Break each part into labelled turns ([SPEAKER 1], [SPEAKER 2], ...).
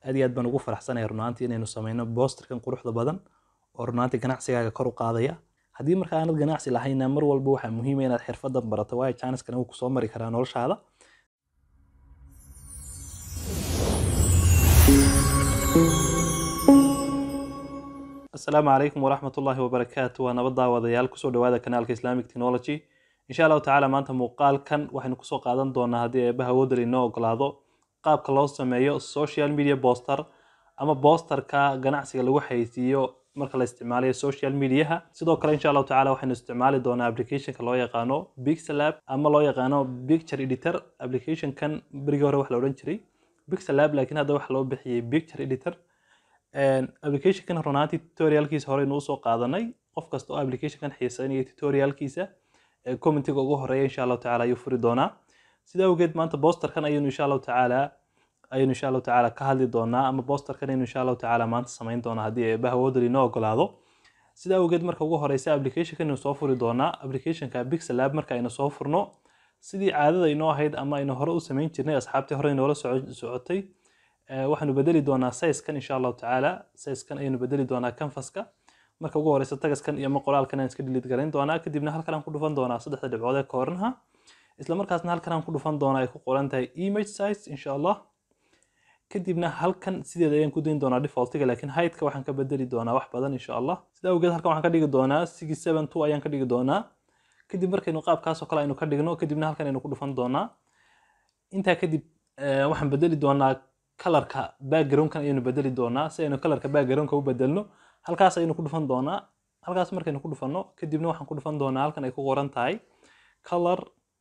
[SPEAKER 1] aad iyo aad baan ugu faraxsanahay runaantii inaynu sameyno boosterkan quruxda badan oo runaantii ganacsigaaga kor u qaadaya haddii marka aanad ganacsi lahayna mar walba waxaa muhiima inaad xirfadan barato waayo jaaniskan wuu kusoo mari karaa noloshaada asalaamu calaykum waraxmat ullaahi wabarakaatu waa nabad daawadayaal kusoo dhawaada kanaalka islamic technology insha allahu tacaala maanta muuqaalkan waxaynu kusoo qaadan doonaa haddii eebbaha awoodal inoo ogolaado qaabka loo sameeyo social media poster ama boosterka ganacsiga lagu xayeysiiyo marka la isticmaalayo social mediaha sidoo kale insha allahu tacaala waxaynu isticmaali doonaa applicationka loo yaqaano pixelab ama loo yaqaano picture editor applicationkan berigii hore wax la odhan jiray pixelab laakiin hadda waxa loo bixiyey picture editor applicationkan runaantii tutorialkiisa hore inuu usoo qaadanay qof kasta oo applicationkan xiiseynaya tutorialkiisa commentiga ugu horeeya insha allahu tacaala ayuu furi doonaa sida awgeed maanta boosterkan ayaynu insha allahu tacaala ayaynu insha allahu tacaala ka hadli doonaa ama boosterkan ayaynu insha allahu tacaala maanta samayn doonaa haddii eebbaha awoodal inoo ogolaado sida awgeed marka ugu horeysa applicationkan aynu soo furi doonaa applicationka pixelab marka aynu soo furno sidii caadada inoo ahayd ama aynu hore u samayn jirnay asxaabtii hore inoola socotay waxaanu bedeli doonaa sizekan insha allahu tacaala sizekan ayaynu bedeli doonaa canvaska marka ugu horeysa tagaskan iyo ama qoraalkan aan iska delete garayn doonaa kadibna halkan aan ku dhufan doonaa saddexda dhibcood ee koornaha isla markaasna halkan aan ku dhufan doonaa ay ku qoran tahay image size insha allah kadibna halkan sideeda ayaan ku dayn doonaa defaultiga laakiin heightka waxaan ka bedeli doonaa wax badan insha allah sida awgeed halkan waxaan ka dhigi doonaa six seven two ayaan ka dhigi doonaa kadib markaynu qaabkaasoo kale aynu ka dhigno kadibna halkan aynu ku dhufan doonaa intaa kadib waxaan bedeli doonaa kalarka backgroundkan ayaynu bedeli doonaa si aynu kalarka backgroundka u bedelno halkaas ayaynu ku dhufan doonaa halkaas markaynu ku dhufanno kadibna waxaan ku dhufan doonaa halkan ay ku qoran tahay color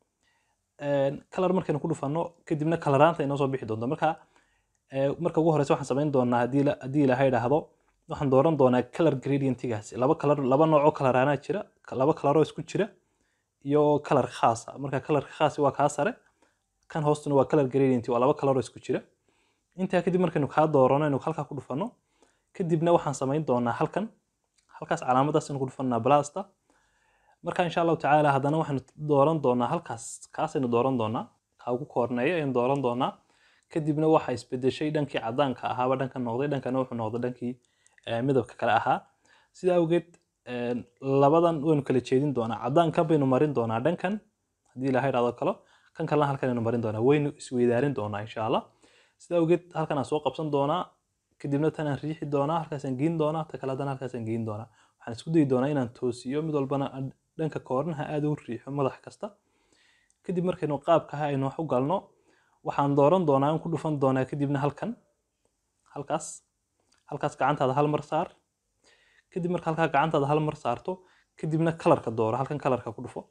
[SPEAKER 1] color markaynu ku dhufanno kadibna kalaraanta inoo soo bixi doonta marka marka ugu horeysa waxaan samayn doonaa haddii haddii ilaha idhaahdo waxaan dooran doonaa color gradientigaasi laba color laba noocoo kalaraanaa jira laba kalaroo isku jira iyo color khaasa marka colorka khaasi waa kaa sare kan hoostuna waa color gradient waa laba kalaroo isku jira intaa kadib markaynu kaa doorano aynu halkaa ku dhufanno kadibna waxaan samayn doonaa halkan halkaas calaamadaas aynu ku dhufanaa blasta marka insha allahu tacaala haddana waxaynu dooran doonaa halkaas kaasaynu dooran doonaa kaa ugu koorneeya ayaynu dooran doonaa kadibna waxa isbedeshay dhankii cadaanka ahaaba dhanka noqday dhankana wuxuu noqday dhankii midabka kale ahaa sida awgeed labadan waynu kala jeedin doonaa cadaankan baynu marin doonaa dhankan haddii ilaha idhahdo kalo kan kalena halkan aynu marin doonaa waynu isweydaarin doonaa insha allah sida awgeed halkan aan soo qabsan doonaa kadibna tan aan riixi doonaa halkaasaan geyn doonaa ta kale haddana halkaasaan geyn doonaa waxaan isku dayi doonaa inaan toosiyo mid walbana dhanka koornaha aad u riixo madax kasta kadib markaynu qaabkaha aynu wax u galno waxaan dooran doonaa in ku dhufan doonaa kadibna halkan halkaas halkaas gacantaada hal mar saar kadib marka halkaa gacantaada hal mar saarto kadibna kalarka dooro halkan kalarka ku dhufo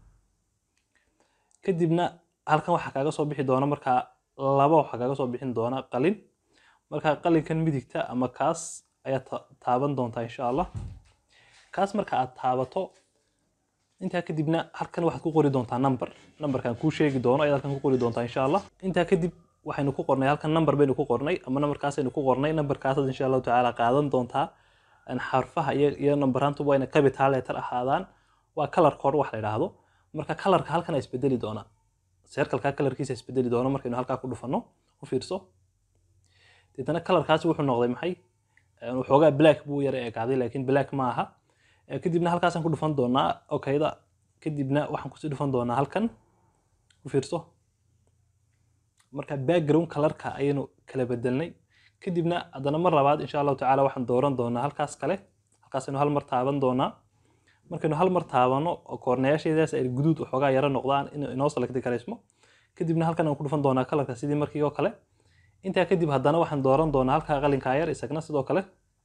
[SPEAKER 1] kadibna halkan waxaa kaaga soo bixi doona markaa laba waxaa kaaga soo bixin doona qalin marka qalinkan midigta ama kaas ayaa taaban doontaa insha allah kaas marka aad taabato intaa kadibna halkan waxaad ku qori doontaa number numberkan kuu sheegi doono ayaad halkan ku qori doontaa insha allah intaa kadib waxaynu ku qornay halkan number baynu ku qornay ama numberkaasaynu ku qornay numberkaasaad insha allahu tacaala qaadan doontaa xarfaha iyo iyo numberantuba wayna capital letter ahaadaan waa color code wax la yidhaahdo marka colorka halkan a isbedeli doonaa circleka colorkiisa isbedeli doono markaynu halkaa ku dhufanno u fiirso deetana colorkaasi wuxuu noqday maxay waxoogaa black buu yara eegaaday laakiin black ma aha kadibna halkaasaan ku dhufan doonaa okayda kadibna waxaan kusii dhufan doonaa halkan u fiirso marka background colorka ayaynu kala bedelnay kadibna haddana mar labaad insha allahu tacaala waxaan dooran doonaa halkaas kale halkaasaynu hal mar taaban doonaa markaynu hal mar taabano oo koornayaasheedaas ay guduud waxoogaa yaro noqdaan inuu inoo selecti karaysmo kadibna halkan aan ku dhufan doonaa kalarka sidii markii oo kale intaa kadib haddana waxaan dooran doonaa halkaa qalinkaa yar isagna sidoo kale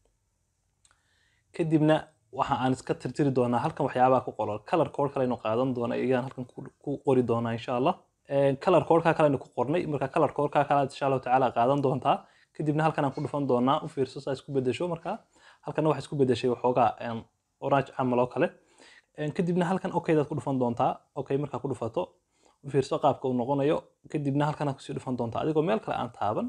[SPEAKER 1] kadibna waxa aan iska tirtiri doonaa halkan waxyaabaha ku qoran color code kale aynu qaadan doona iyaan halkan ku qori doonaa insha allah color codeka kale aynu ku qornay marka color codeka kale insha allahu tacaala qaadan doontaa kadibna halkan aan ku dhufan doonaa u fiirso saa isku bedesho marka halkana waxa isku bedeshay waxoogaa orange camal oo kale kadibna halkan okaydaad ku dhufan doontaa okay markaa ku dhufato u fiirso qaabka uu noqonayo kadibna halkanaad kusii dhufan doontaa adigoo meel kale aan taaban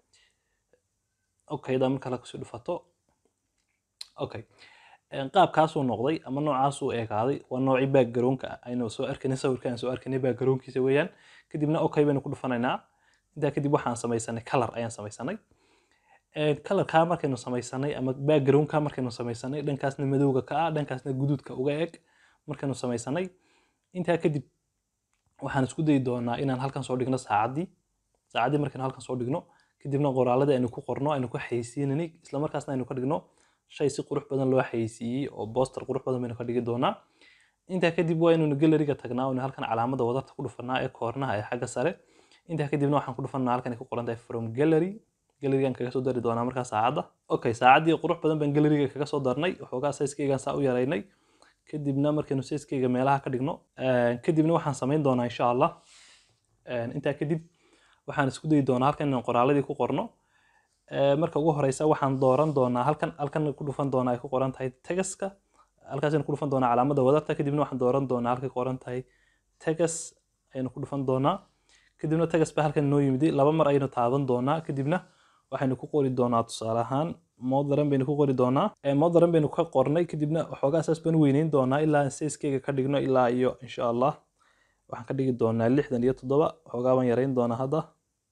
[SPEAKER 1] okayda mar kale kusii dhufato okay qaabkaasuu noqday ama noocaasuu eegaaday waa noocii backgroundka aynu soo arkanay sawirka aan soo arkanay backgroundkiisa weeyaan kadibna okay baynu ku dhufanaynaa intaa kadib waxaan samaysanay color ayaan samaysanay kalarkaa markaynu samaysanay ama backgroundka markaynu samaysanay dhankaasna madowga ka ah dhankaasna guduudka uga eg markaynu samaysanay intaa kadib waxaan isku dayi doonaa inaan halkan soo dhigno saacaddii saacaddii markaynu halkan soo dhigno kadibna qoraaladii aynu ku qorno aynu ku xayeysiinanay islamarkaasna aynu ka dhigno shay si qurux badan loo xayeysiiyey oo booster qurux badan baynu ka dhigi doonaa intaa kadib waa inaynu galleriga tagnaa oo halkan calaamada wadarta ku dhufanaa ee koornaha ee xagga sare intaa kadibna waxaan ku dhufanaa halkan ay ku qoran tahay from gallery gallerigan kaga soo dari doonaa markaa saacadda okay saacaddii qurux badan baan galleriga kaga soo darnay waxoogaa sayskeygan saa u yaraynay kadibna markaynu sayskeyga meelaha ka dhigno kadibna waxaan samayn doonaa insha allah intaa kadib waxaan isku dayi doonaa halkan inaan qoraaladii ku qorno marka ugu horeysa waxaan dooran doonaa halkan halkan ku dhufan doonaa ay ku qoran tahay tagaska halkaasaynu ku dhufan doonaa calaamada wadarta kadibna waxaan dooran doonaa halkay qoran tahay tagas ayaynu ku dhufan doonaa kadibna tagas baa halkan noo yimid laba mar ayaynu taaban doonaa kadibna waxaynu ku qori doonaa tusaale ahaan modern baynu ku qori doonaa modern baynu ka qornay kadibna waxoogaa saas baan weyneyn doonaa ilaa aan sayskeyga ka dhigno ilaa iyo insha allah waxaan ka dhigi doonaa lixdan iyo toddoba waxoogaa baan yareyn doonaa hadda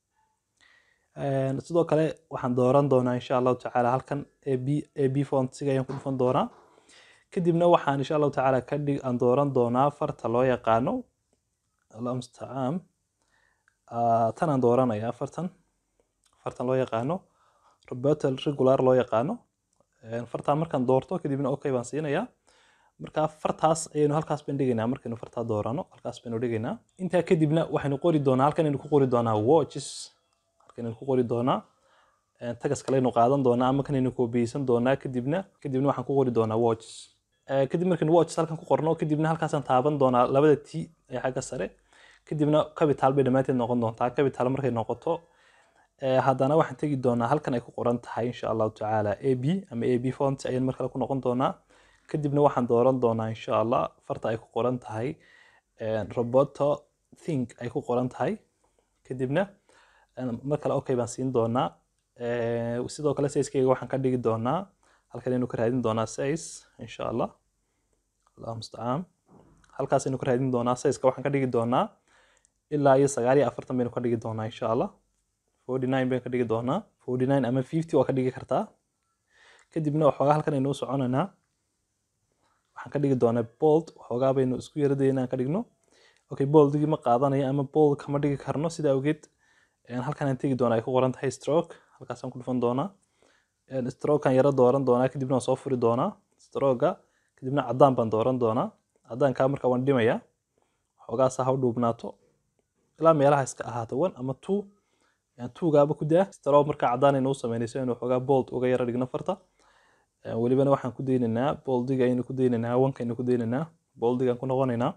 [SPEAKER 1] sidoo kale waxaan dooran doonaa insha allahu tacaala halkan ab ab fontsiga ayaan ku dhufan doonaa kadibna waxaan insha allahu tacaala ka dhig aan dooran doonaa farta loo yaqaano allah mustacaan tan aan dooranayaa fartan fartan loo yaqaano robertal regular loo yaqaano fartaa markaan doorto kadibna okay baan siinayaa marka fartaas ayaynu halkaas baan dhigaynaa markaynu fartaa doorano halkaas baynu dhigaynaa intaa kadibna waxaynu qori doonaa halkan aynu ku qori doonaa watches halkan ku qori doonaa tagas kaleynu qaadan doonaa ama kanaynu koobiyeysan doonaa kadibna kadibna waxaan ku qori doonaa watches kadib markaynu watches halkan ku qorno kadibna halkaasaan taaban doonaa labada t ee xagga sare kadibna capital bay dhammaanteed noqon doontaa capital markay noqoto haddana waxaan tegi doonaa halkan ay ku qoran tahay insha allahu tacaala a b ama a b font ayaan mar kale ku noqon doonaa kadibna waxaan dooran doonaa insha allah farta ay ku qoran tahay roboto think ay ku qoran tahay kadibna mar kale okay baan siin doonaa sidoo kale sayskeyga waxaan ka dhigi doonaa halkan aynu ka raadin doonaa size insha allah allah mustacaan halkaas aynu ka raadin doonaa sizeka waxaan ka dhigi doonaa ilaa iyo sagaal iyo afartan baynu ka dhigi doonaa insha allah forty nine baynu ka dhigi doonaa forty nine ama fifty waa ka dhigi kartaa kadibna waxoogaa halkan aynu u soconaynaa waxaan ka dhigi doonaa bold waxoogaa baynu isku yaradaya inaan ka dhigno okay boldigii ma qaadanayo ama bold kama dhigi karno sidaa awgeed halkan aan tegi doonaa ay ku qoran tahay stroke halkaasaan ku dhufan doonaa strokean yaro dooran doonaa kadibna waan soo furi doonaa stroga kadibna caddaan baan dooran doonaa caddaankaa marka waan dhimayaa waxoogaasa ha u dhuubnaato ilaa meelaha iska ahaato one ama two tuugaaba ku daa stroke marka caddaan aynu u sameynayso inuu waxoogaa bold uga yaro dhigno farta welibana waxaan ku daynaynaa boldiga aynu ku daynaynaa wanka aynu ku daynaynaa boldigaan ku noqonaynaa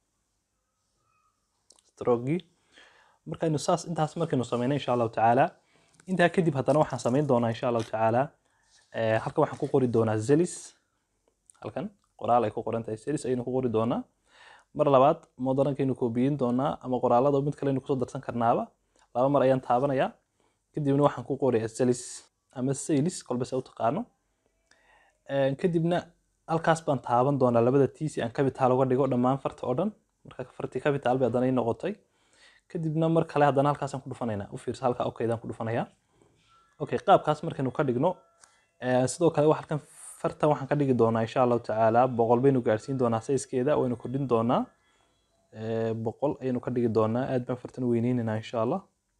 [SPEAKER 1] strogii markaynu saas intaas markaynu sameynay insha allahu tacaala intaa kadib haddana waxaan sameyn doonaa insha allahu tacaala halkan waxaan ku qori doonaa zelis halkan qoraal ay ku qoran tahay zelis ayaynu ku qori doonaa mar labaad moderankaynu koobiyin doonaa ama qoraalada mid kale aynu kusoo darsan karnaaba laba mar ayaan taabanayaa kadibna waxaan ku qorayaa zelis ama sailis kolba se u taqaano kadibna halkaas baan taaban doonaa labada t si aan capital uga dhigo dhammaan farta oo dhan marka fartii capital bay haddana ii noqotay kadibna mar kale haddana halkaasaan ku dhufanaynaa u fiirsa halka okaydaan ku dhufanayaa okay qaabkaas markaynu ka dhigno sidoo kale halkan fartan waxaan ka dhigi doonaa insha allahu tacaala boqol baynu gaarsiin doonaa sayskeeda waynu kordhin doonaa boqol ayaynu ka dhigi doonaa aad baan fartan weyneynaynaa insha allah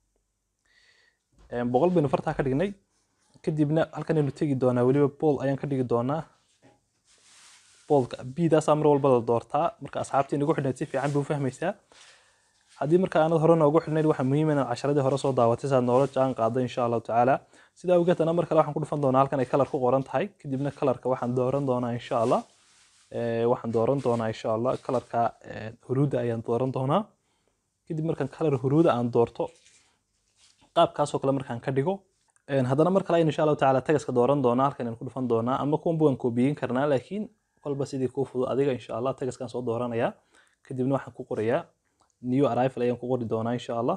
[SPEAKER 1] boqol baynu fartaa ka dhignay kadibna halkan aynu tegi doonaa weliba bool ayaan ka dhigi doonaa boolka bidaasaa mar walba la doortaa marka asxaabtii nagu xidhnayd si fiican bay u fahmaysaa haddii marka aanad hore noogu xidhnayd waxaa muhiim inaad casharadii hore soo daawatay saad noola jaan qaado insha allahu tacaala sidaa awgeed ana mar kale waxaan ku dhufan doonaa halkan ay kalar ku qoran tahay kadibna kalarka waxaan dooran doonaa insha allah waxaan dooran doonaa insha allah kalarka huruuda ayaan dooran doonaa kadib markaan kalar huruuda aan doorto qaabkaasoo kale markaan ka dhigo haddana mar kale ayaan insha allahu tacaala tagaska dooran doonaa halkan ayaan ku dhufan doonaa ama kuwanba waan koobiyin karnaa laakiin kolba sidii kuu fudud adiga insha allah tagaskaan soo dooranayaa kadibna waxaan ku qorayaa new arrival ayaan ku qori doonaa insha allah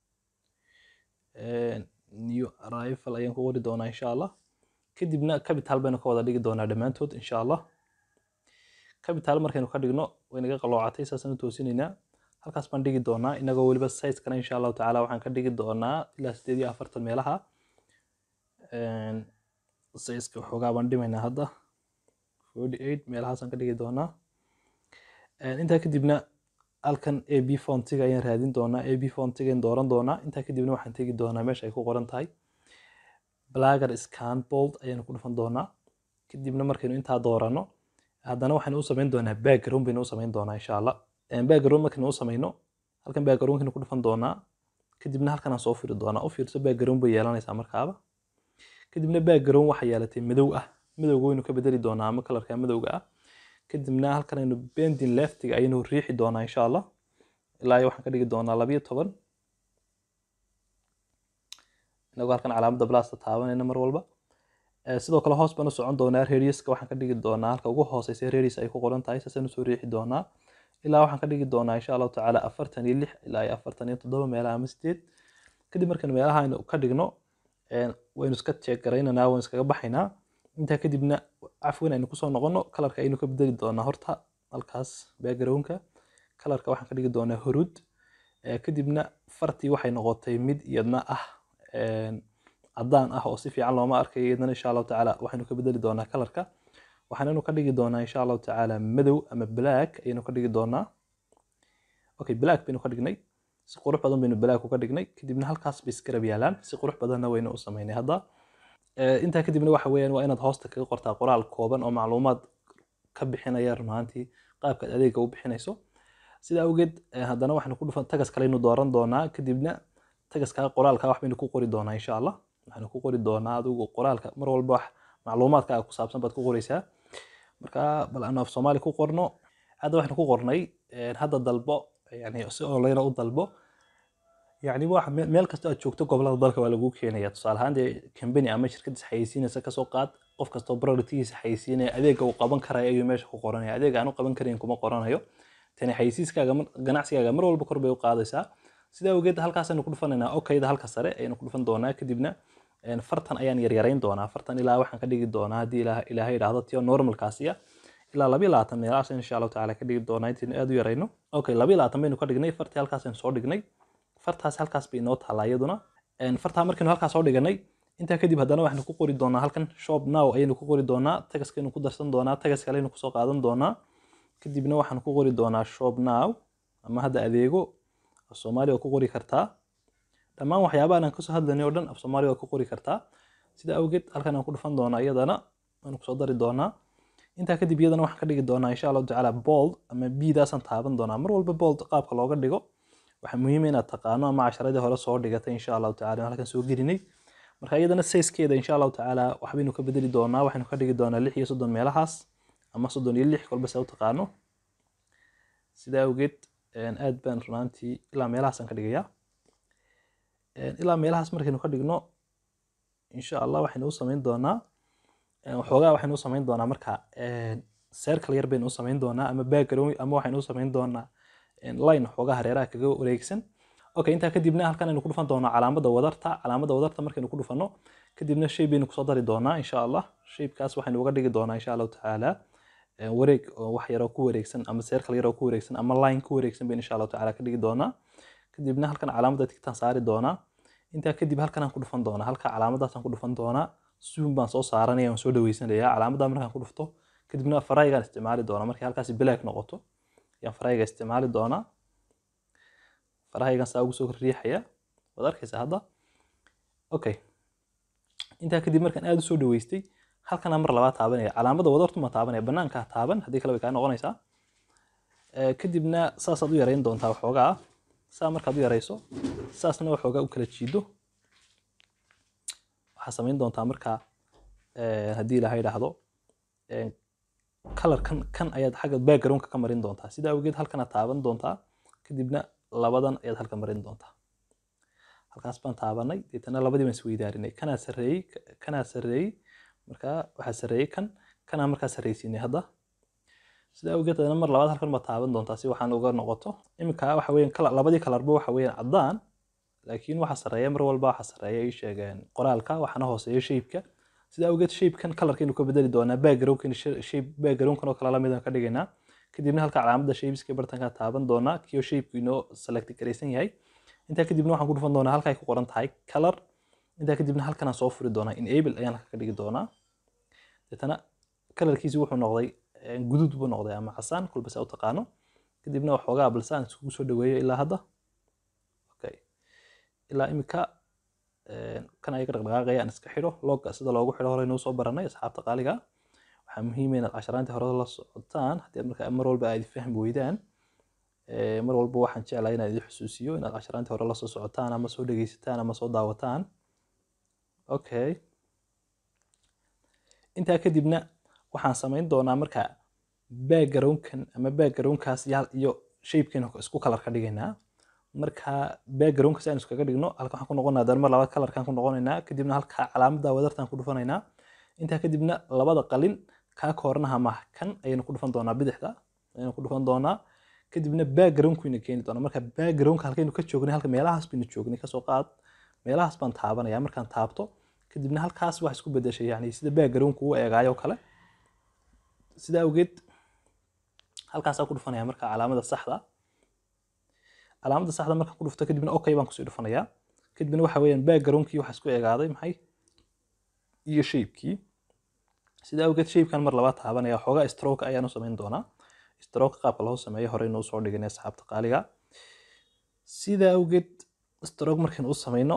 [SPEAKER 1] new arrival ayaan ku qori doonaa insha allah kadibna capital baynu ka wada dhigi doonaa dhammaantood insha allah capital markaynu ka dhigno waynaga qaloocatay saasaan u toosinaynaa halkaas baan dhigi doonaa inagoo weliba sizekana insha allahu tacaala waxaan ka dhigi doonaa ilaa sideed iyo afartan meelaha sayska waxoogaa baan dhimaynaa hadda forty eight meelahaasaan ka dhigi doonaa intaa kadibna halkan a b fontiga ayaan raadin doonaa a b fontiga dooran doonaa intaa kadibna waxaan tegi doonaa meesha ay ku qoran tahay blagger scan bold ayaanu ku dhufan doonaa kadibna markaynu intaa doorano haddana waxaynu u samayn doonaa background baynu u samayn doonaa insha allah background markaynu u samayno halkan backgroundkaynu ku dhufan doonaa kadibna halkan aan soo firi doonaa u fiirso background bay yeelanaysaa markaaba kadibna background waxa yeelatay madow ah madowga waynu ka bedeli doonaa ama kalarka madowga ah kadibna halkan aynu bending leftiga ayaynu riixi doonaa insha allah ilaa iyo waxaan ka dhigi doonaa labiyo toban inagoo halkan calaamadda blasta taabanayna mar walba sidoo kale hoos baan u socon doonaa radiuska waxaan ka dhigi doonaa halka ugu hooseysa radius ay ku qoran tahay saasaan usoo riixi doonaa ilaa waxaan ka dhigi doonaa insha allahu tacaala afartan iyo lix ilaa iyo afartan iyo toddoba meelaha ama sideed kadib markaynu meelaha aynu ka dhigno waynu iska check garaynanaa waynu iskaga baxaynaa intaa kadibna cafwan aynu kusoo noqono kalarka aynu ka bedeli doonaa horta halkaas backgroundka kalarka waxaan ka dhigi doonaa hurud kadibna fartii waxay noqotay mid iyadna ah caddaan ah oo si fiican looma arkayo iyadana insha allahu tacaala waxaynu ka bedeli doonaa kalarka waxaanaynu ka dhigi doonaa insha allahu tacaala madow ama black ayaynu ka dhigi doonaa okay black baynu ka dhignay si qurux badan baynu black uga dhignay kadibna halkaas bay iskarab yaalaan si qurux badanna waynu u samaynay hadda intaa kadibna waxa weeyaan waa inaad hoosta kaga qortaa qoraal kooban oo macluumaad ka bixinaya run ahaantii qaabka aad adeega u bixinayso sida awgeed haddana waxaynu ku dhufan tagas kaleynu dooran doonaa kadibna tagaskaa qoraalka wax baynu ku qori doonaa insha allah waxaynu ku qori doonaa adigu qoraalka mar walba wax macluumaadkaaga ku saabsan baad ku qoraysaa marka bal aanu af soomaali ku qorno hadda waxaynu ku qornay hadda dalbo yani si online u dalbo yani wax meel kasta aad joogto gobolada dalka waa lagu keenaya tusaale ahaan dee company ama shirkad is xayeysiinaysa kasoo qaad qof kastoo productigiisa xayeysiinaya adeega uu qaban karaya ayuu meesha ku qoranaya adeega aan u qaban karayn kuma qoranayo tani xayeysiiskaaga ganacsigaaga mar walba kor bay u qaadaysaa sidaa awgeed halkaasaynu ku dhufanaynaa okayda halka sare ayaynu ku dhufan doonaa kadibna fartan ayaan yaryarayn doonaa fartan ilaa waxaan ka dhigi doonaa haddii ilaahay idhaahdo tiyo normalkaasiya ilaa labiyo labaatan meelahaas insha allahu tacaala ka dhigi doonaa intaynu aad u yarayno okay labiyo labaatan baynu ka dhignay fartii halkaasaynu soo dhignay fartaas halkaas bay inoo taallaa iyaduna fartaa markaynu halkaas soo dhiganay intaa kadib haddana waxaynu ku qori doonaa halkan shop now ayaynu ku qori doonaa tagaskaynu ku darsan doonaa tagas kaleynu kusoo qaadan doonaa kadibna waxaan ku qori doonaa shop now ama hadda adeego af soomaali waa ku qori kartaa dhammaan waxyaabahan aan kasoo hadlanay oo dhan af soomaali waa ku qori kartaa sida awgeed halkan aan ku dhufan doonaa iyadana waan kusoo dari doonaa intaa kadib iyadana waxaan ka dhigi doonaa insha allahu tacaala bold ama bidaasaan taaban doonaa mar walba bold qaabka looga dhigo waxaa muhiim inaad taqaano ama casharadii hore soo dhigatay insha allahu tacala halkan soo gelinay marka iyadana sayskeeda insha allahu tacaala waxbaynu ka bedeli doonaa waxaynu ka dhigi doonaa lix iyo soddon meelahaas ama soddon iyo lix kolba se u taqaano sidaa awgeed aad baan runaantii ilaa meelahaasaan ka dhigayaa ilaa meelahaas markaynu ka dhigno insha allah waxaynu u samayn doonaa waxoogaa waxaynu u samayn doonaa marka circle yar baynu u samayn doonaa ama background ama waxaynu u samayn doonaa line xoogaa hareeraha kaga wareegsan okay intaa kadibna halkan aynu ku dhufan doonaa calaamadda wadarta calaamadda wadarta markaynu ku dhufano kadibna shay baynu kusoo dari doonaa insha allah shaybkaas waxaynu uga dhigi doonaa insha allahu tacaala wareeg oo wax yaroo ku wareegsan ama circle yaroo ku wareegsan ama line ku wareegsan baynu insha allahu tacaala ka dhigi doonaa kadibna halkan calaamadda tigtaan saari doonaa intaa kadib halkan aan ku dhufan doonaa halka calaamadaasaan ku dhufan doonaa zoom baan soo saaranaya waan soo dhaweysanaya calaamadda markaan ku dhufto kadibna faraygaan isticmaali doonaa markay halkaasi black noqoto ayaan farahayga isticmaali doonaa farahaygan saa ugu soo riixaya waad arkaysaa hadda okay intaa kadib markaan aad u soo dhaweystay halkanaa mar labaa taabanaya calaamadda wadartuma taabanaya banaankaa taaban haddii kale way kaa noqonaysaa kadibna saasaad u yarayn doontaa waxoogaa saa markaad u yarayso saasna waxoogaa u kala jiido waxaa samayn doontaa markaa haddii ilaaha idhaahdo kalarkan kan ayaad xagga backgroundka ka marin doontaa sida awgeed halkanaad taaban doontaa kadibna labadan ayaad halka marin doontaa halkaas baan taabanay deetana labadii baan isweydaarinay kanaa sarreeyey kanaa sarreeyey markaa waxaa sarreeyey kan kanaa markaa sarreysiinay hadda sida awgeed adana mar labaad halkan baad taaban doontaa si waxaan uga noqoto iminka waxa weeyaan labadii kalarba waxa weeyaan caddaan laakiin waxa sarreeya mar walba waxa sarreeya ay sheegeen qoraalka waxaana hooseeya shaybka sida awgeed shaybkan kalarkaynu ka bedeli doonaa backgroundkan shape backgroundkan oo kale lamid aan ka dhigaynaa kadibna halka calaamadda shapes-ka bartanka taaban doonaa kiyo shapeku inoo select garaysan yahay intaa kadibna waxaan ku dhufan doonaa halka ay ku qoran tahay color intaa kadibna halkan aan soo furi doonaa enable ayaan halka ka dhigi doonaa deetana kalarkiisi wuxuu noqday eh, guduud buu noqday ama casaan kolba saa u taqaano kadibna waxoogaa balse aan iskugu soo dhaweeyo ilaa hadda okay ilaa imika eh, kan ayaga dhaqdhaqaaqaya aan iska xidho logga sida loogu xidho hore inuu soo baranay asxaabta qaaliga ah. waxaa muhiim ah inaad casharaantii hore la socotaan haddii aad marka mar walba aad fahmi weydaan Eh, mar walba waxaan jeclahay inaan idin xusuusiyo inaad casharaantii hore la soo socotaan ama soo dhegeysataan ama soo daawataan okay intaa kadibna waxaan samayn doonaa marka backgroundkan ama backgroundkaas iyo iyo shapekan isku kalar ka dhigaynaa marka backgroundka si aan iskaga dhigno halka waxaan ku noqonaa dan mar labaad kalarkan ku noqonaynaa kadibna halka calaamada wadartaan ku dhufanaynaa intaa kadibna labada qalin kaa koornaha ma kan ayaynu ku dhufan doonaa bidixda ayaynu ku dhufan doonaa kadibna backgroundkuyna keeni doonaa marka backgroundka halkaynu ka joognay halka meelahaas baynu joognay kasoo qaad meelahaas baan taabanaya markaan taabto kadibna halkaas wax isku bedeshay yani sida backgroundku u eegaayo kale sida awgeed halkaasaan ku dhufanaya marka calaamada saxda calaamada saxda markaan ku dhufto kadibna okay baan kusii dhufanayaa kadibna waxa weeyaan backgroundkii waxa isku eegaaday maxay iyo shapekii sida awgeed shapekan mar labaad taabanaya xoogaa stroke ayaan u samayn doonaa stroke qaabka loo sameeyo hore inuu soo dhiganay asxaabta qaaliga sida awgeed stroke markaynu u samayno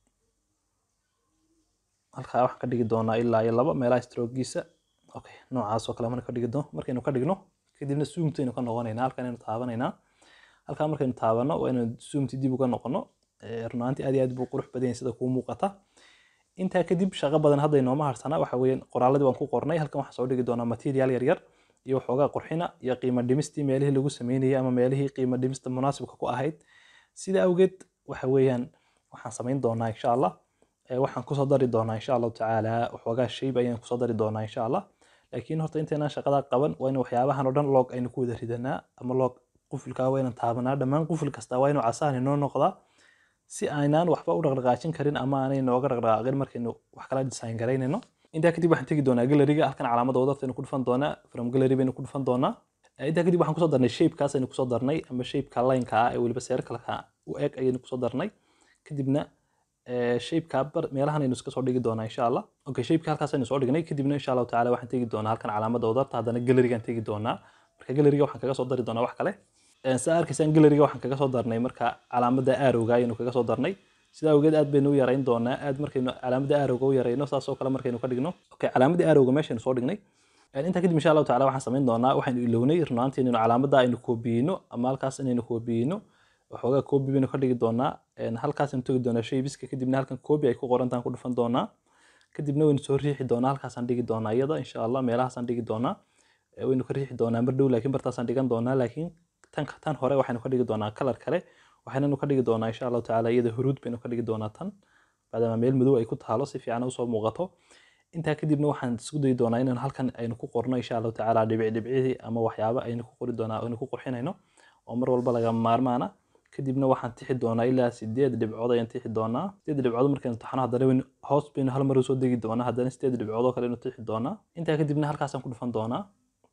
[SPEAKER 1] halkaa waxaan ka dhigi doonaa ilaa iyo laba meelaha strogiisa okay noocaas oo kale marka ka dhigno markaynu ka dhigno kadibna zoomtaynu ka noqonaynaa halkan aynu taabanaynaa halkaa markaynu taabano waa inaynu zoomti dib uga noqono Eh, run ahaantii aad iyo aad buu qurux badan yahay sida kuu muuqata intaa kadib shaqo badan hadda inooma harsanaa waxa weeyaan qoraaladii waan ku qornay halkan waxaan soo dhigi doonaa material yar yar iyo waxoogaa qurxina iyo qiimo dhimistii meelihii lagu sameynayay ama meelihii qiimo dhimista munaasibka ku ahayd sida awgeed waxa weeyaan waxaan samayn doonaa insha allah Eh, waxaan kusoo dari doonaa insha allahu tacaala waxoogaa shayb ayaan kusoo dari doonaa insha allah laakiin horta intaynaan shaqadaa qaban waa in waxyaabahan oo dhan log aynu ku wada ridanaa ama log qufilkaa waa inaan taabanaa dhammaan qufil kasta waa inuu casaan inoo noqdaa si aynaan waxba u dhaqdhaqaajin karin ama aanay nooga dhaqdhaqaaqin markaynu wax kala design garaynayno intaa kadib waxaan tegi doonaa galeriga halkan calaamada wadartaynu ku dhufan doonaa from gallery baynu ku dhufan doonaa Eh, intaa kadib waxaan kusoo darnay shapekaas aynu kusoo darnay ama shapeka lineka ah ee weliba circleka u eg ayaynu kusoo darnay kadibna eh, shapeka bar meelahan aynu iska soo dhigi doonaa insha allah okay shapeka halkaas aynu soo dhignay kadibna insha allahu tacaala waxaan tegi doonaa halkan calaamada wadarta haddana galerigaan tegi doonaa marka galeriga waxaan kaga soo dari doonaa wax kale Eh, saa arkaysaan galeriga waxaan kaga soo darnay marka calaamada arrowga ayaynu kaga soo darnay sida awgeed aad baynu u yarayn doonaa aad markaynu calaamada arrowga u yarayno saasoo kale markaynu ka dhigno okay calaamada arrowga meeshaynu soo dhignay Eh, intaa kadib insha allahu tacaala waxaan samayn doonaa waxaynu ilownay runaantii inaynu calaamada aynu koobiyeyno ama halkaas inaynu koobiyeyno waxoogaa koobi baynu ka dhigi doonaa En halkaasaynu tegi doonaa shaybiska kadibna halkan koobi ay ku qorantaan ku dhufan doonaa kadibna waynu soo riixi doonaa halkaasaan dhigi doonaa iyada insha allah meelahaasaan dhigi doonaa Eh, waynu ka riixi doonaa mar dhow laakiin bartaasaan dhigan doonaa laakiin tan tan hore waxaynu ka dhigi doonaa kalar kale waxaynanu ka dhigi doonaa insha allahu tacaala iyada huruud baynu ka dhigi doonaa tan maadaama meel madow ay ku taalo si fiican usoo muuqato intaa kadibna waxaan isku dayi doonaa inaan halkan aynu ku qorno insha allahu tacaala dhibic dhibcihii ama waxyaabo aynu ku qori doonaa aynu ku qurxinayno oo mar walba lagama maarmaana kadibna waxaan tixi doonaa ilaa sideed dhibcood ayaan tixi doonaa sideed dhibcood markaynu taxno haddana waynu hoos baynu hal mar usoo degi doonaa haddana sideed dhibcood oo kale aynu tixi doonaa intaa kadibna halkaasaan ku dhufan doonaa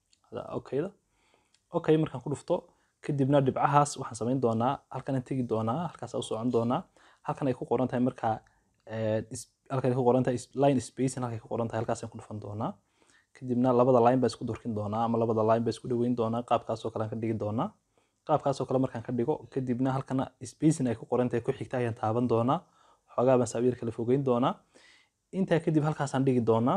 [SPEAKER 1] okayda okay markaan ku dhufto kadibna dhibcahaas waxaan samayn doonaa halkanaan tegi doonaa halkaasaan u socon doonaa halkan ay ku qoran tahay markaa eh, is- halkan ay ku qoran tahay is- line spacing halkay ku qoran tahay halkaasaan ku dhufan doonaa kadibna labada line baan isku durkin doonaa ama labada line baan isku dhaweyn doonaa qaabkaasoo kale aan ka dhigi doonaa qaabkaasoo kale markaan ka dhigo kadibna halkana spacing ay ku qoran tahay ku xigta ayaan taaban doonaa xoogaa baan saabiir kala fogeyn doonaa intaa kadib halkaasaan dhigi doonaa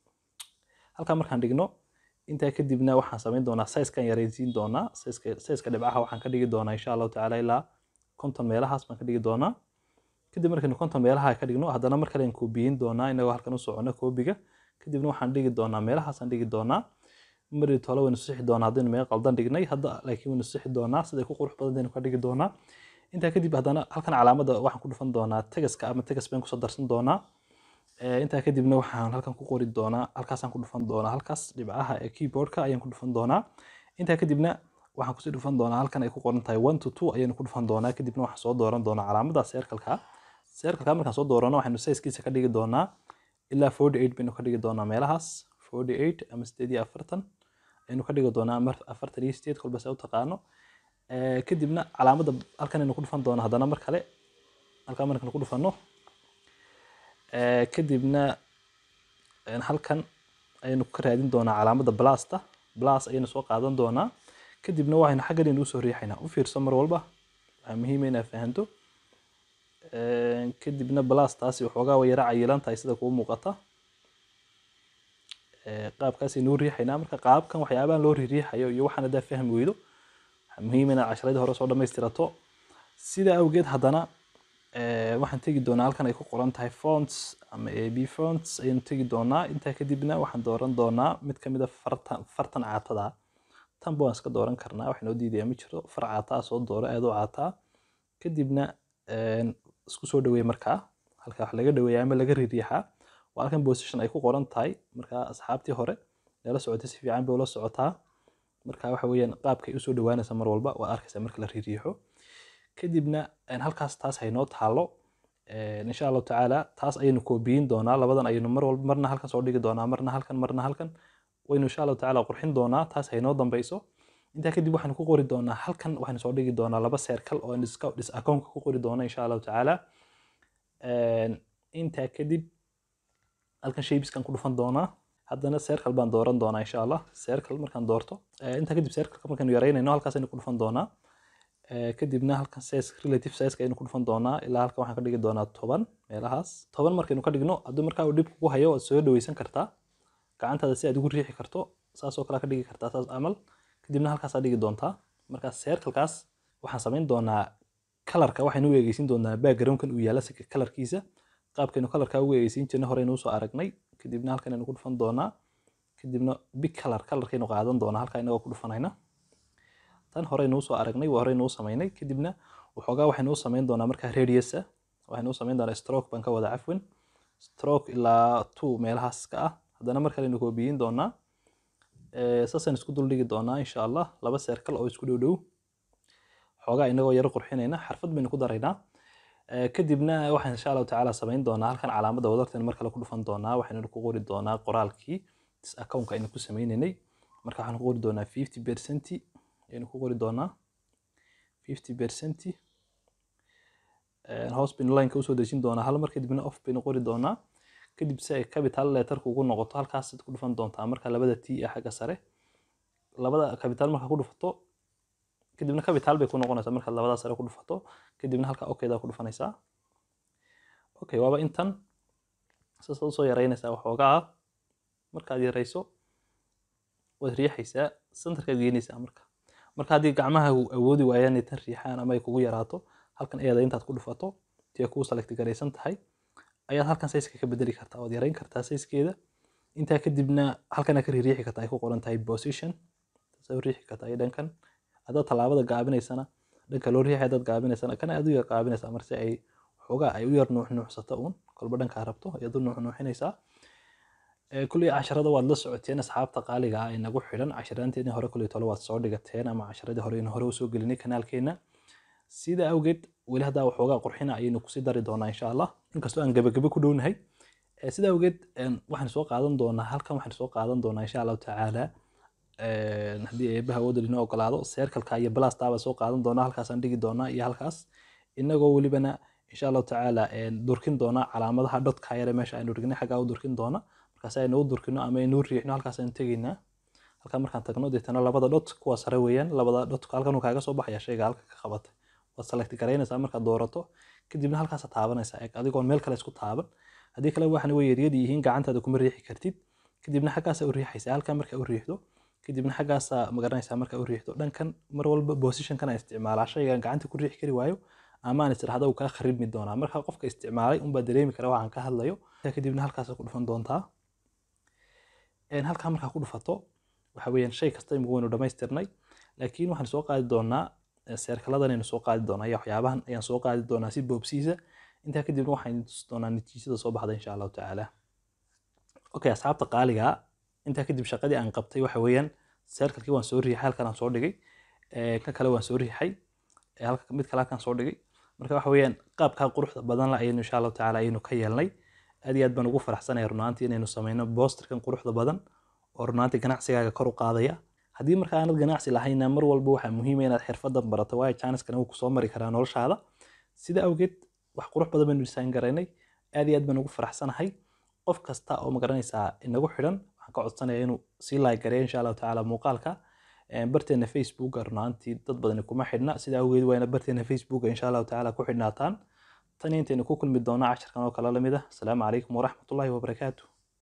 [SPEAKER 1] halkaa markaan dhigno intaa kadibna waxaan samayn doonaa sizekan yaraysiin doonaa sizeka sizeka dhibcaha waxaan ka dhigi doonaa insha allahu tacaala ilaa konton meelahaas baan ka dhigi doonaa kadib markaynu konton meelaha ka dhigno haddana mar kale aan koobiyin doonaa inagoo halkan u socono koobiga kadibna waxaan dhigi doonaa meelahaasaan dhigi doonaa mari tole waynu sixi doonaa haddaynu meel qaldan dhignay hadda laakiin waynu sixi doonaa siday ku qurux badantaynu ka dhigi doonaa intaa kadib haddana halkan calaamada waxaan ku dhufan doonaa tegaska ama tegas baan kusoo darsan doonaa Eh, intaa kadibna waxaan halkan ku qori doonaa halkaasaan ku dhufan doonaa halkaas dhibcaha ee keyboardka ayaan ku dhufan doonaa intaa kadibna waxaan kusii dhufan doonaa halkan ay ku qoran tahay one to two ayaynu ku dhufan doonaa kadibna waxaan soo dooran doonaa calaamada circleka circleka markaan soo doorano waxaynu sizekiisa ka dhigi doonaa ilaa forty eight baynu ka dhigi doonaa meelahaas forty eight ama sideed iyo afartan ayaynu ka dhigi doonaa ama afartan iyo sideed kolba se u taqaano Eh, kadibna calaamada halkan aynu ku dhufan doonaa haddana mar kale halkaa markaan ku dhufano Eh, kadibna een, halkan ayaynu ka raadin doonaa calaamadda blasta blas ayaynu soo qaadan doonaa kadibna waxaynu xaggan inuu soo riixaynaa u fiirso mar walba waxaa muhiim ah inaad fahanto Een, kadibna blastaasi waxoogaa way yara cayilan tahay sida kuu muuqata Eh, qaabkaas aynu u riixaynaa marka qaabkan waxyaabahan loo riixayo iyo waxaan haddaa fahmi weydo waxaa muhiim inaad casharadii hore soo dhammaystirato sida awgeed haddana eh, waxaan tegi doonaa halkan ay ku qoran tahay fonts ama ab fonts ayaynu tegi doonaa intaa kadibna waxaan dooran doonaa mid ka mid a fartan fartan caatada ah. tanba waan iska dooran karnaa wax noo diidaya ma jiro far caataa soo dooro aad u caataa kadibna een, isku soo dhaweey markaa halka wax laga dhaweeya ama laga riixaa waa halkan position ay ku qoran tahay markaa asxaabtii hore nala socotay si fiican bay ula socotaa marka waxa weeyaan qaabkay usoo dhawaanaysa mar walba waa arkaysaa marka la riiriixo kadibna een, halkaas taas haynoo taalo Een, insha allahu tacaala taas ayaynu koobiyin doonaa labadan ayaynu mar walba marna halkan soo dhigi doonaa marna halkan marna halkan waynu insha allahu tacaala qurxin doonaa taas haynoo dambeyso intaa kadib waxaanu ku qori doonaa halkan waxaanu soo dhigi doonaa laba circle oo aan iska dhis akoonka ku qori doona insha allahu tacaala Een, intaa kadib halkan shapeskan ku dhufan doonaa haddana circle baan dooran doonaa insha allah circle markaan doorto Eh, intaa kadib circleka markaanu yaraynayno halkaas aynu ku dhufan doonaa Eh, kadibna halkan size relative size ayaynu ku dhufan doonaa ilaa halkan waxaan ka dhigi doonaa toban meelahaas toban markaynu ka dhigno haddii markaa uu dhib kugu hayo waad soo dhaweysan kartaa gacantaada si aad ugu riixi karto saasoo kale ka dhigi kartaa saas camal kadibna halkaasaa dhigi doontaa markaa circlekaas waxaan samayn doonaa kalarka waxaynu u eegeysin doonaa backgroundkan uu yaala si kalarkiisa qaabkaynu kalarka ugu eegeysiin jirnay horeynu usoo aragnay kadibna halkan aynu ku dhufan doonaa kadibna big color kalarkaynu qaadan doonaa halkaa inagoo ku dhufanayna tan horeynu usoo aragnay waa horeynu u samaynay kadibna waxoogaa waxaynu u samayn doonaa markaa radiusa waxaynu u samayn doonaa stroke baan ka wada cafwin stroke ilaa two meelahaas ka ah haddana mar kaleynu koobiyin doonaa Eh, saasaan isku dul dhigi doonaa insha allah laba circle oo isku dhow dhow xoogaa inagoo yaro qurxinayna xarfad baynu ku daraynaa Eh, kadibna waxaan insha allahu tacaala samayn doonaa halkan calaamadda wadartaynu mar kale ku dhufan doonaa waxaynu ku qori doonaa qoraalkii dis accountka aynu ku sameynaynay marka waxaan ku qori doonaa fifty percent ayaynu ku qori doonaa fifty percent hoos baynu lineka usoo dejin doonaa hal mar kadibna off baynu qori doonaa kadib si ay capital letterka ugu noqoto halkaas ku dhufan doontaa marka labada t ee xagga sare labada capital marka ku dhufato kadibna capital bay ku noqonaysaa markaad labada sare ku dhufato kadibna halka okaydaa ku dhufanaysaa okay waaba intan saasaad usoo yaraynaysaa waxoogaa markaad yarayso waad riixaysaa centerkaad geynaysaa marka marka haddii gacmaha awoodi waayaan inay tan riixaan ama ay kugu yaraato halkan eeda intaad ku dhufato tii kuu select garaysan tahay ayaad halkan sayska ka bedeli kartaa waad yarayn kartaa sayskeeda intaa kadibna halkana ka riixi kartaa ay ku qoran tahay position soo riixi kartaa iyo dhankan haddaad tallaabada gaabinaysana dhanka loo riixay haddaad gaabinaysana kana aad u yar gaabinaysaa marse ay xoogaa ay u yar nuuxnuuxsato uun kolba dhankaa rabto ayaad u nuuxnuuxinaysaa Eh, kulley casharada waad la socoteen asxaabta qaaliga ah ee nagu xidhan casharaanteedii hore kulley tole waad soo dhigateen ama casharadii hore in hore usoo gelinay kanaalkeena sida awgeed weli haddaa waxoogaa qurxina ayaynu kusii dari doonaa insha allah inkastoo aan gabagabo ku dhownahay Eh, sida awgeed een, waxaan soo qaadan doonaa halkan waxaan soo qaadan doonaa insha allahu tacaala een, haddii eebaha awoodda inoo ogolaado circleka iyo blastaaba soo qaadan doonaa halkaasaan dhigi doonaa iyo halkaas inagoo welibana insha allahu tacaala een, durkin doonaa calaamadaha dhotka yare meesha aynu dhignay xaggaa u durkin doona markaas aynu u durkino ama aynu u riixno halkaas aynu tegaynaa halkaa markaan tagno deetana labada dhot kuwa sare weeyaan labada dhot halkan uu kaaga soo baxaya shayga halka ka qabatay waad select garaynaysaa markaad doorato kadibna halkaasa taabanaysaa eeg adigoon meel kale isku taaban haddii kale waxana way yaryar yihiin gacantaada kuma riixi kartid kadibna xaggaasa u riixaysaa halkan marka u riixdo kadibna xaggaasa magaranaysaa marka u riixdo dhankan mar walba positionkan aan isticmaalaa shaygan gacanta ku riixi kari waayo ama aan istirahda uu kaa kharibmi doonaa marka qofka isticmaalay unbaa dareemi kara waxaan ka hadlayo kadibna halkaasa ku dhufan doontaa Een, halkaa markaa ku dhufato waxa weeyaan shay kasta imika waynu dhamaystirnay laakiin waxaan soo qaadi doonaa eh, seerkaladan aynu soo qaadi doonaa iyo waxyaabahan ayaan soo qaadi doonaa si boobsiisa intaa kadibna waxaan tusi doonaa natiijada soo baxda insha allahu tacaala okay asxaabta qaaliga ah, intaa kadib shaqadii aan qabtay waxa weeyaan seerkalkii waan soo riixay halkan aan soo dhigay Eh, kan kale waan soo riixay Eh, halka mid kale halkan soo dhigay marka waxa weeyaan qaabkaa quruxda badan la ayaynu insha allahu tacaala ayaynu ka yeelnay aad iyo aad baan ugu faraxsanahay runaantii inaynu sameyno boosterkan quruxda badan oo runaantii ganacsigaaga kor u qaadaya haddii marka aanad ganacsi lahayna mar walba waxaa muhiima inaad xirfadan barato waayo janiskana wuu kusoo mari karaa noloshaada sida awgeed wax qurux badan baynu design garaynay aad iyo aad baan ugu faraxsanahay qof kasta oo magaranaysaa inagu xidhan waxaan ka codsanaya inuu sii like gareeyo insha allahu tacaala muuqaalka barteena facebook runaantii dad badani kuma xidhna sida awgeed waa ina barteena facebook insha allahu tacaala ku xidhnaataan tan intaynu ku kulmi doona casharkan oo kale lamid ah asalaamu calaykum waraxmatullahi wabarakaatu